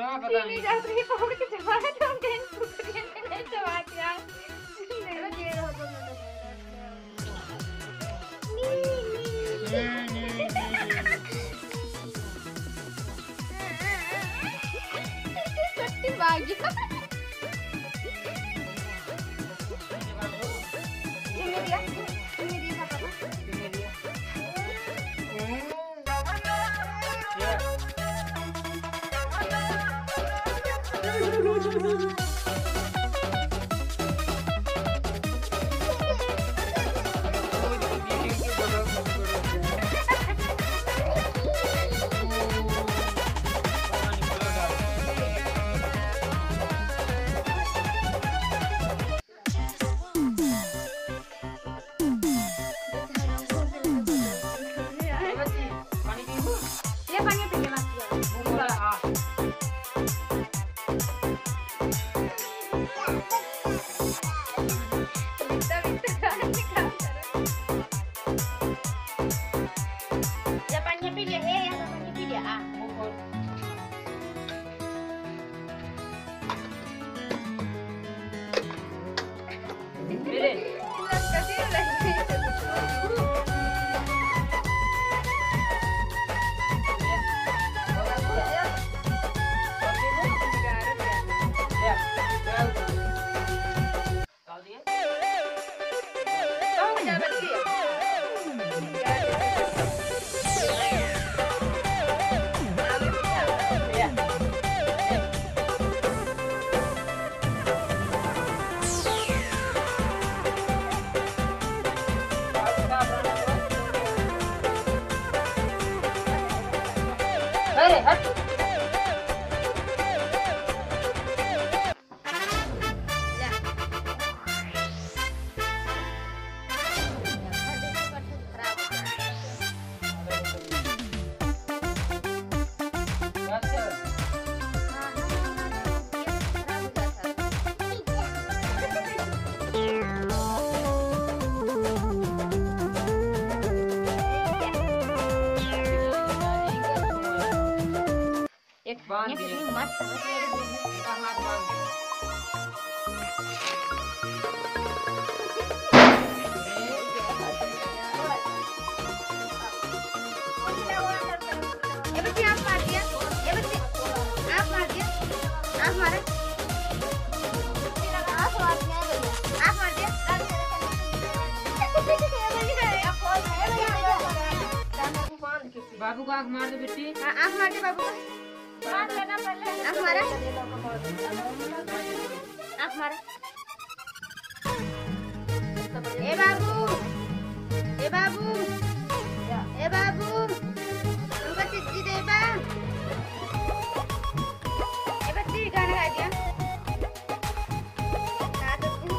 रहा पता चीनी नहीं जाती है पकड़ के चबा तो हम कहीं कुकरिया में नहीं चबा दिया अरे दे रहा तो मैं सट्टी भागी चीनी दिया चीनी दिया पापा ये पानी पी ले मत Ya pañe pide, eh, ya pañe pide, ah. अरे हट एक बांध ये दिए। कितनी मस्त हाथ बांध दे। ये बच्ची आप मार दिया ये बच्ची आप मार दिया आप मारे आप मार दिया बाबू को आंख मार दे बेटी हाँ, आप मार दे बाबू को आप मारा आप मारा ए बाबू ए बाबू ए बाबू हमको चिट्ठी दे बा ए बच्ची गाना गा दिया गा दो तू।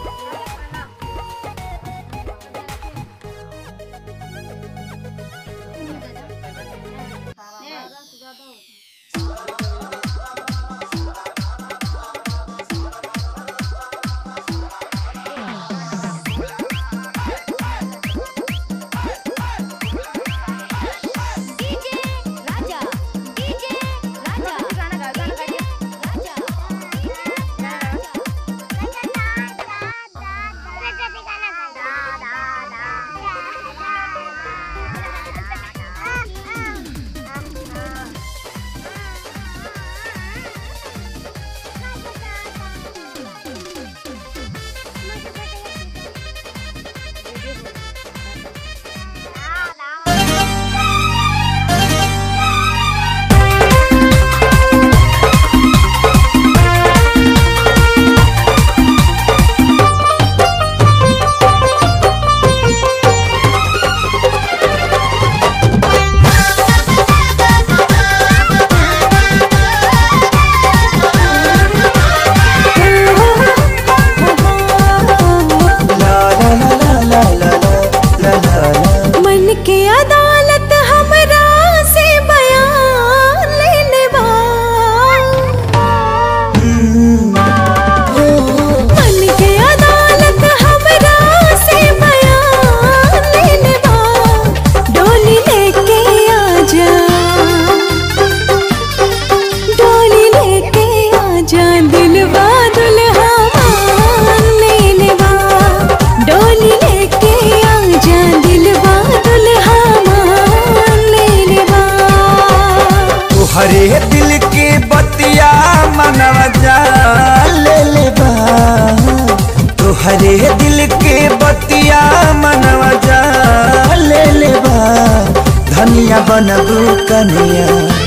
ये दिल के बतिया मनवा जा ले ले बा धनिया बनबू कनिया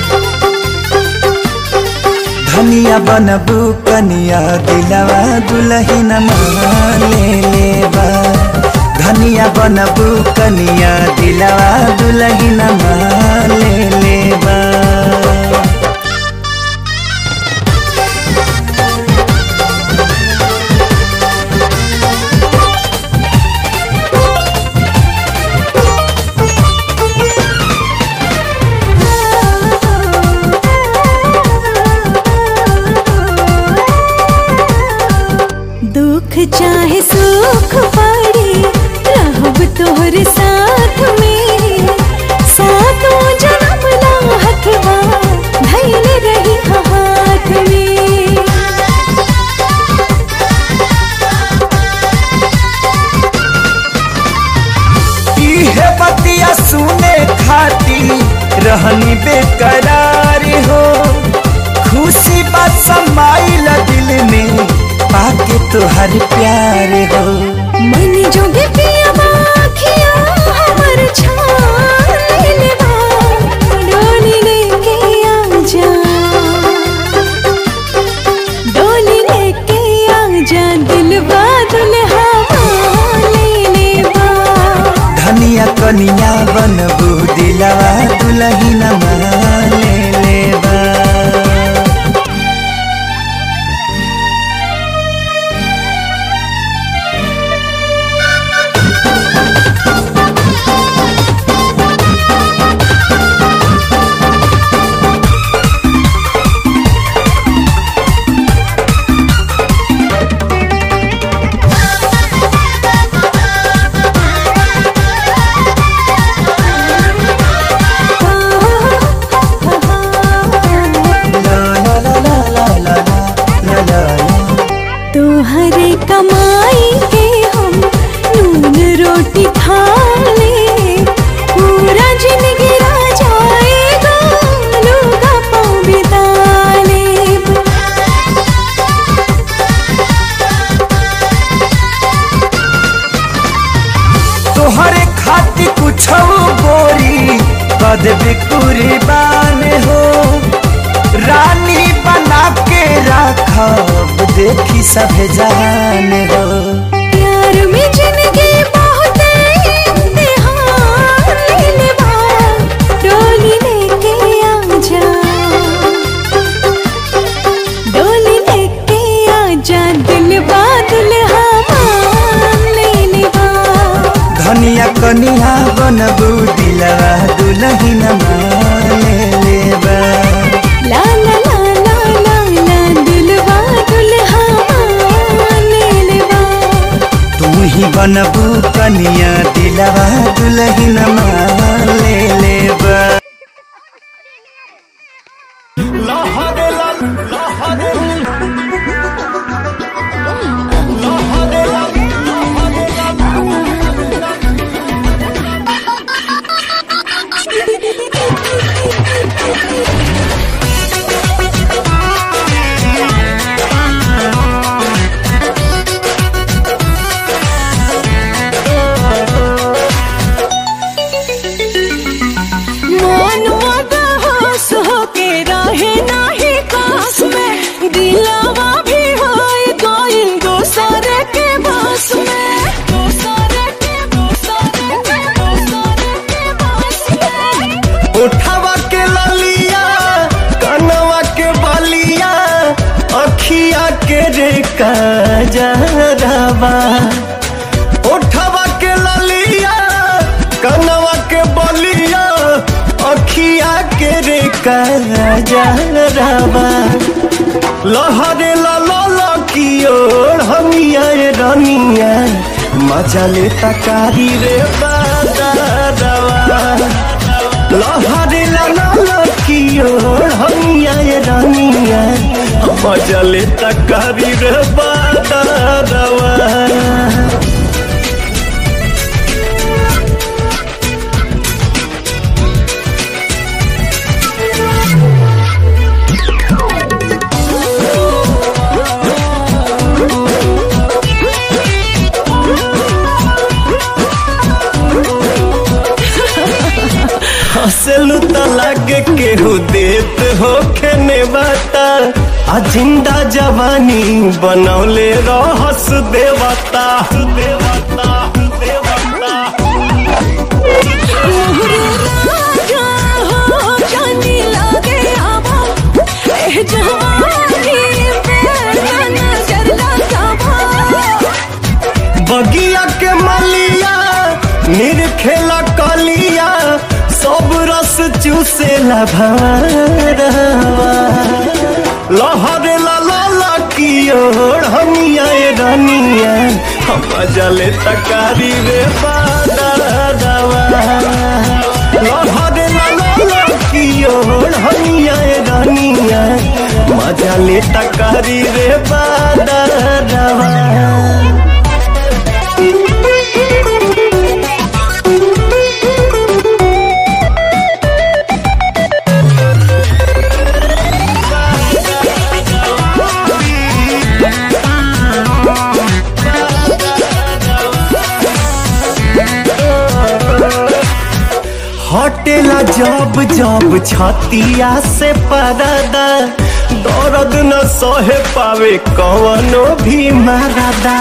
धनिया बनबू कनिया दिलवा दुलहिन ले ले बा धनिया बनबू कनिया दिलवा दुलहिन ले ले बा दुख चाहे सुख पड़ी रहब तोहर साथ में सातों जन्म ला हथवा धैल रही हाथ में इहे बतिया सुने खाती रहनी बेकरार हो खुशी बात समाइल दिल में पाके तुहर प्यार हो मन जोगे पिया बाखिया हमर छान लेवा डोली लेके आ जा डोली लेके आ जा दिलवा दुल्हा ले लेवा धनिया कनिया बनबू दिलवा दुलहिन ले लेबा ला ला ला ला ला ला ला ला ला तोहरे कमाई के हम नून रोटी खा ले पूरा जिंदगी रा जाएगा लूगा पाँव बिता लेब तोहरे खातिर कुछ गोरी कद भी कुर्बान हो रानी बना के रखब देखी सब जान हो प्यार में जिंदगी बहुत इम्तिहान लेवा डोली लेके आ जा डोली लेके आ जा दिलवा दुल्हा मान ले लेवा धनिया कनिया बनबू दिलवा दुलहिन ले लेबा ला ला ला ला ला ला दिलवा दुल्हा मान ले लेवा तू ही बनबू कनिया दिलवा दुलहिन ले लेबा मनवा बहस होके रहे नाही कास में दिलावा भी होए गइल दोसर के बस में दोसर के दोसर के दोसर के बस में उठावा के ललिया कनवा के बलिया अखिया के रे काजरवा उठावा के ललिया कनवा के बलिया अखिया के रे काजरवा लहरे लल की ओर हमिया रनिया मजा ले तकारी रे बादरवा लहरे लल की ओर हमिया रनिया मजा ले तकारी रे बादरवा लागे केहू देत हो खेने बाता आ जिंदा जवानी बनौले रहस देवता देवता देवता मोहरे राजा हो जानी लागे आवा ए जवानी पे नजर लगावा बगिया के मलिया निरखेला कलिया सब रस चूसेला भरवा लहरे ला ला ला की ओर हमिया ए रनिया हम जले तकारी रे बादरवा लहरे ला ला ला की ओर हमिया ए रनिया मजा ले तकारी रे बादरवा हटेला जब जब छतिया से परदा दर्द न सहे पावे कवनो भी मरदा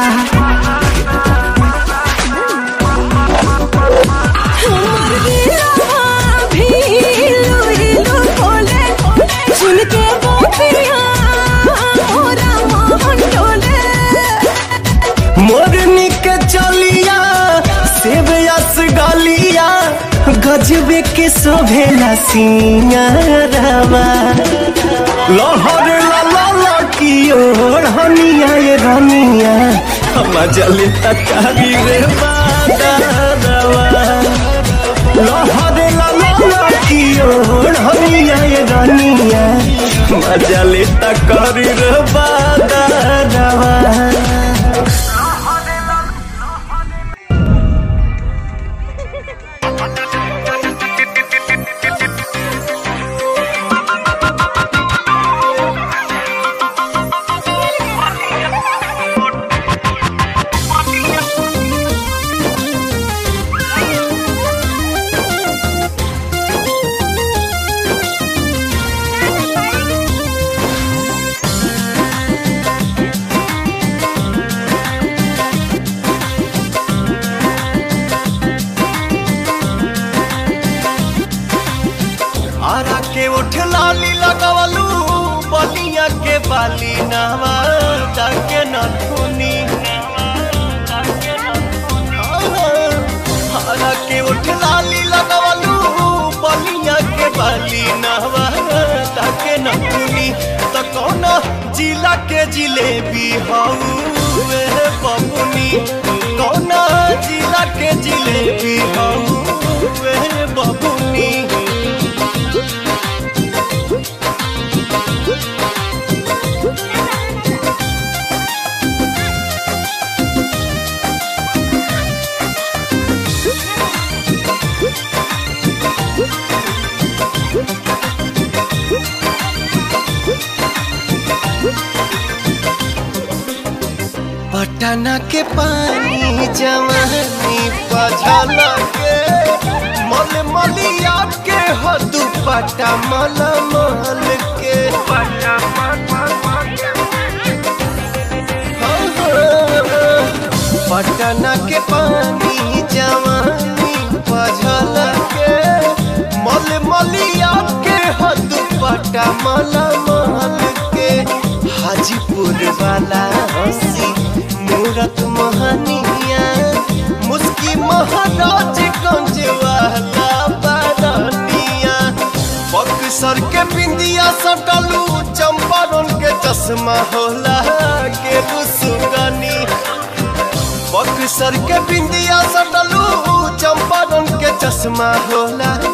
हमर दिलवा भी इलू इलू बोले सुन के गोपिया मोरा मोहन डोले मोरनी के चलिया सेब यस गलिया गजबे के शोभेला सिंगारवा लहर ला ला ला की ओर हनिया ये रनिया हम जले तकारी रे बादरवा लहर ला ला ला की ओर हनिया ये रनिया मजा ले तकारी रे बादरवा आरा के उठ लाली लगवलू बलिया के बाली नवा के नथुनी आरा के उठ लाली लगवलू बलिया के बाली नवा के नथुनी त कौन जिला के जिलेबी हऊ बबुनी कौन जिला के जिलेबी हऊ बबुनी पटना के पानी जवानी पझला के मल मलिया के हो दुपट्टा मल मल के पटना के पानी जवानी पझला के मल मलिया के हो दुपट्टा मल मल के हाजीपुर वाला हंसी मूरत मोहनिया मुस्की महाराज गंज वाला बारनिया बक्सर के बिंदिया सटलू चंपारण के चश्मा होला के सुगनी बक्सर के बिंदिया सटलू चंपारण के चश्मा होला